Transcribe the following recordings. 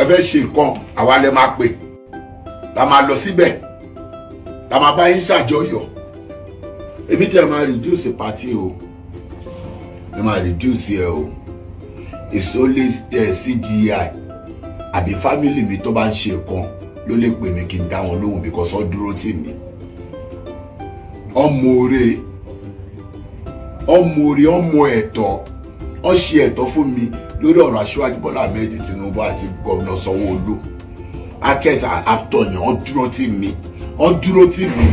ẹ fẹ́ ṣe nǹkan àwa lẹ máa pè la máa lọ síbẹ̀ la máa bá yín ṣàjọyọ̀ èmi tí ẹ máa reduce party o ẹ máa reduce ẹ o it's only uh, CGI àbí family mi tó bá ń ṣe kan ló lè pè mí kí n dá wọn lóhùn because wọ́n dúró tì mí ọmọ oore ọmọ oore ọmọ ẹ̀tọ́ wọ́n ṣe ẹ̀tọ́ fún mi lórí ọ̀rọ̀ aṣíwájú bọ́lá ahmed tinubu àti gómìnà sanwó-olu akẹ́sà àtọ̀yàn wọ́n dúró tì mí wọ́n dúró tì mí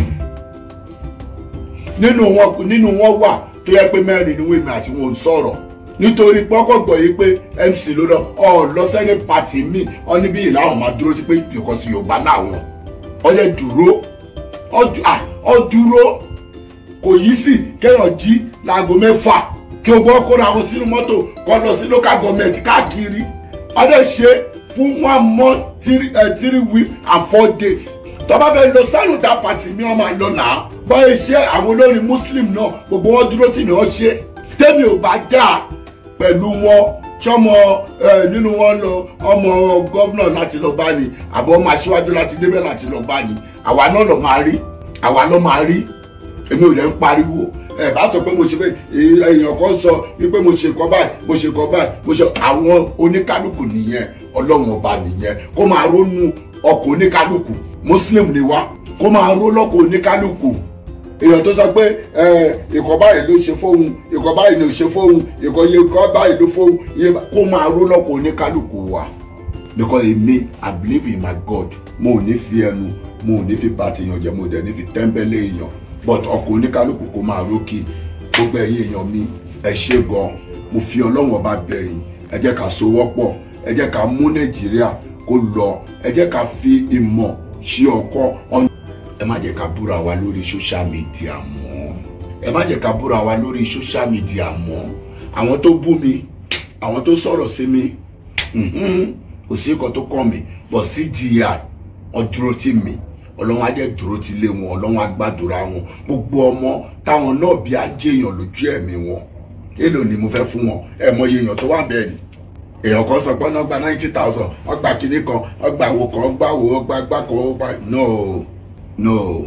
nínú wọn nínú wọn wà tó yẹ pé mẹ́rin ni wọ́n èmi àti wọn ò sọ̀rọ̀ nítorí pọ́kọ̀gbọ̀ yìí pé mc ló lọ ọ lọ sẹ́ni pàtì mi ọ níbí yìí láwọn máa dúró sí pé because yorùbá làwọn ọ lè dúró ọ dúró kò yí sí kéèyàn jí láago mẹ́fà kí o gbọ́ kóra wọn sínú mọ́tò kó lọ sí local government káàkiri ọ lè ṣe fún one month three, uh, three weeks and four days tó bá fẹ́ lọ sálùdà pàtì mi wọ́n máa lọ nà á bọ́ iṣẹ́ àwọn olórin muslim náà gbogbo wọn dúró tì mí wọ́n ṣe tẹ́mi ò bá dáa pẹ̀lú wọn tọmọ nínú wọn lọ ọmọ gọ́vnà láti lọ bá ní àbọ̀ ọmọ aṣíwájú láti débẹ̀ láti lọ bá ní àwa náà lọ máa rí àwa lọ máa rí èmi ò lè ń pariwo ẹ bá sọ pé mo ṣe pé èèyàn kan sọ wípé mo ṣe nǹkan báyìí mo ṣe nǹkan báyìí mo ṣe àwọn oníkálukú nìyẹn ọlọ́run ọba nìyẹn kó máa ronú ọkọ̀ oníkálukú muslim ni wá kó máa ró lọ́kọ̀ oníkálukú èèyàn tó sọ pé ìkọ̀ báyìí ló ṣe fóun ìkọ̀ báyìí ló ṣe fóun ìkọ̀ yẹ ìkọ̀ báyìí ló fóun kó máa ró lọ́kọ̀ oníkálukú wa because èmi i believe in my god mo ò ní fi ẹnu mo ò ní fi bá ti yàn jẹ mo dẹ̀ ní fi tẹ́ńbẹ́lẹ́ èèyàn but ọkọ̀ oníkálukú kó máa rókì gbogbo ẹ̀yin èèyàn mi ẹ ṣe gan mo fi ọlọ́run ọba bẹ̀yìn ẹ jẹ́ ká sowọ́pọ̀ ẹ jẹ́ ká mú nàìjíríà kó lọ ẹ jẹ́ ká fi ìmọ̀ ṣe ọkọ̀ ẹ má jẹ́ ká búra wa lórí social media mọ́ ẹ má jẹ́ ká búra wa lórí social media mọ́ àwọn tó bú mi àwọn tó sọ̀rọ̀ sí mi kò sí nǹkan tó kàn mí but CGI wọ́n dúró tì mí ọlọ́run á jẹ́ dúró ti lé wọn ọlọ́run á gbàdúrà wọn gbogbo ọmọ táwọn náà bí á jẹ́ èèyàn lójú ẹ̀mí wọn èlò ni mo fẹ́ fún wọn ẹ mọ iye èèyàn tó wà bẹ́ẹ̀ ni èèyàn kan sọ pé ọ̀nà gba ninety thousand ọgbà kìíní kan ọgbà wo kan ọgbà wo ọgbà gbà kan ọgbà no no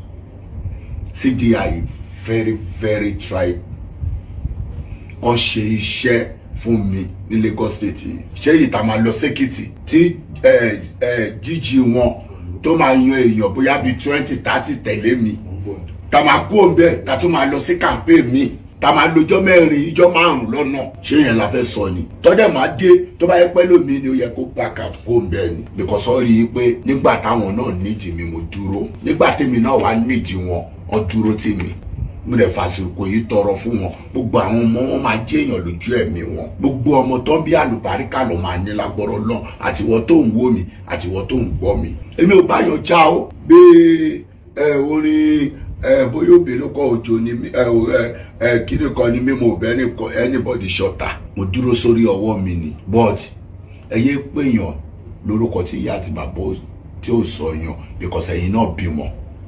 CGI very very try wọ́n ṣe iṣẹ́ fún mi ní Lagos State ṣé yìí tá a máa lọ sékìtì tí jíjí wọn tó máa yan èèyàn bóyá bíi twenty thirty tẹ̀lé mi tá máa kú òǹbẹ tá tún máa lọ sí campaign mi tá máa lọ́jọ́ mẹ́rin ijọ́ márùn lọ́nà ṣé yẹn la fẹ́ sọ ni tọ́jà máa dé tó bá yẹ pẹ́ lómi ni ó yẹ kó back out kó òǹbẹ ni because ó rí i pé nígbà táwọn náà nídìí mi mo dúró nígbà tèmi náà wà nídìí wọn wọ́n dúró tì mí mo lè fàsìkò yìí tọrọ fún wọn gbogbo àwọn ọmọ wọn máa jẹ èèyàn lójú ẹ̀mí wọn gbogbo ọmọ tó ń bí àlùbáríkà lọ máa ní lágbọrọ lọ àtiwọ tó ń wò mí àtiwọ tó ń gbọ́ mi èmi ò bá yàn já o bí ẹ orin ẹ bóyá obìnrin kọ òjò ni ẹ ẹ kíni kan ni mímọ òbẹ anybody ṣọta mo dúró sórí ọwọ́ mi ni but ẹ yé péyàn lórúkọ tí ìyá àti bàbá tí ò sọ yàn because ẹ̀yin náà bímọ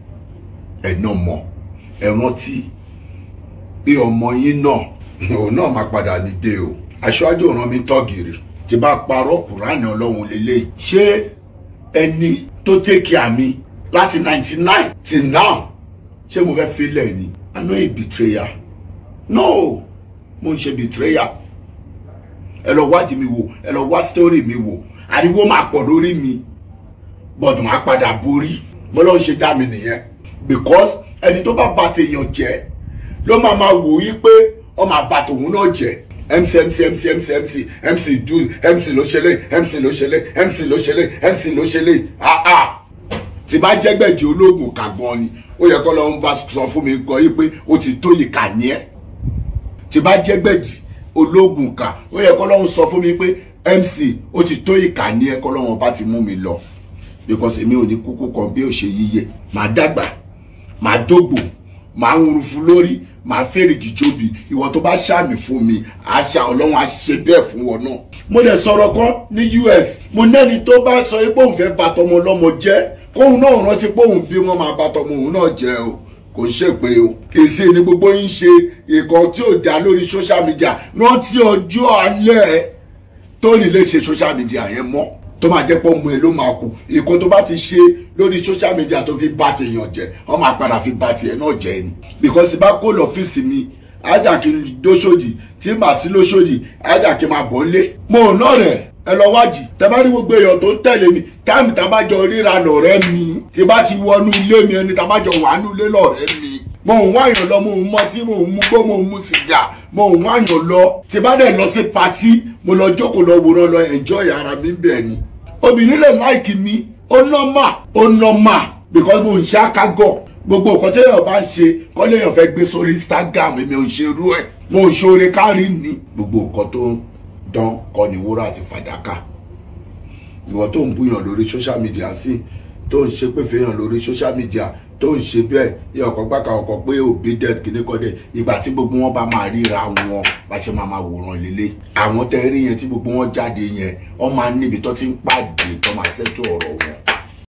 ẹ náà mọ̀ ẹ rántí pé ọmọ yín náà òun náà máa padà ní dé o aṣáájú ọ̀ràn mi tọ́gìrì tí bá parọ́ kùránì ọlọ́run lélẹ̀ ṣé ẹni tó tẹ́kì àmì láti ninety nine till now ṣé mo fẹ́ filẹ̀ ni i no a betrayer no mo ń ṣe betrayer ẹ lọ wádìí mi wò ẹ lọ wá story mi wò ariwo máa pọ̀ lórí mi but máa padà borí bọ́lá ń ṣe dá mi nìyẹn because ẹni tó bá bà tèèyàn jẹ́ ló máa máa wò yí pé ọmọ àbá tòun náà jẹ́ mc mc mc mc mc mc do mc ló ṣẹlẹ̀ mc ló ṣẹlẹ̀ mc ló ṣẹlẹ̀ mc ló ṣẹlẹ̀ ah ah tí bá jẹ́gbẹ̀jì ológun kàgbọ́n ni ó yẹ kọ́ lọ́n bá sọ fún mi gbọ́ yí pé ó ti tó yìí kà ní ẹ́ tí bá jẹ́gbẹ̀jì ológun kà ó yẹ kọ́ lọ́n sọ fún mi pé mc ó ti tó yìí kà ní ẹ́ kọ́ lọ́n bá ti mú mi lọ because èmi ò ní kúkú kan bí ó ṣe yíyẹ màá dàgbà màá dógbò màá ń rufu lórí màá fèrè jìjọbi ìwọ tó bá ṣàmì fún mi àṣà ọlọ́run á ṣe bẹ́ẹ̀ fún wọn náà. mo lè sọ̀rọ̀ kan ní us mo nẹ́ni tó bá sọ pé òun fẹ́ bà tọmọ ọlọ́mọ jẹ́ kóun náà rántí pé òun bí wọ́n máa bà tọmọ òun náà jẹ́ o kò ń ṣèpè o èsì ni gbogbo yín ṣe ìkan tí ò dá lórí social media rántí ọjọ́ alẹ́ tó ní lè ṣe social media yẹn mọ́ tó máa jẹ́ pọ́ mu ẹ ló máa kú ìkan tó bá ti ṣe lórí social media tó fi bá ti èèyàn jẹ wọ́n máa padà fi bá tiẹ̀ náà jẹ ni because bá kó lọ́fíìsì mi ájà kí n dóṣòdì tí màá sí lóṣòdì ájà kí n máa bọ̀ lé mo ò náà rẹ̀ ẹ lọ wájì tẹ bá rí gbogbo èèyàn tó ń tẹ̀lé mi táàmì tá a bá jọ ríra lọ̀rẹ́ mi tí bá ti wọnú ilé mi ẹni tá a bá jọ wà nú ilé lọ̀rẹ́ mi mo ń wáyàn lọ mo ń mọtí mo ń mú gbó mo ń mú sìgá mo ń wáyàn lọ tí bá dẹ̀ lọ sí patí mo lọ jókòó lọ wòran lọ enjoy ara mi bẹ́ẹ̀ ni obìnrin lè láìkì mi ó nọ́mà ó nọ́mà because mo ń ṣe àkágọ̀ gbogbo nǹkan tí èèyàn bá ń ṣe kọ́ léèyàn fẹ́ gbé sórí Instagram èmi ò ń ṣe irú ẹ̀ mo ń ṣoore kárí ni gbogbo nǹkan tó ń dán kọ́ ni wúrà àti fàdákà ìwọ tó ń búyàn lórí social media sí tó ń ṣe pé fèèyàn lórí social media tó ń ṣe bẹ́ẹ̀ yẹ ọkọ̀ gbàkà ọkọ̀ pé òbí dead kìíní kọ́ dẹ̀ ìgbà tí gbogbo wọn bá máa ríra wọn bá ṣe máa máa wòran lélẹ̀ àwọn tẹ́ rí yẹn tí gbogbo wọn jáde yẹn wọ́n máa níbi tó ti ń pàdé tó máa ṣètò ọ̀rọ̀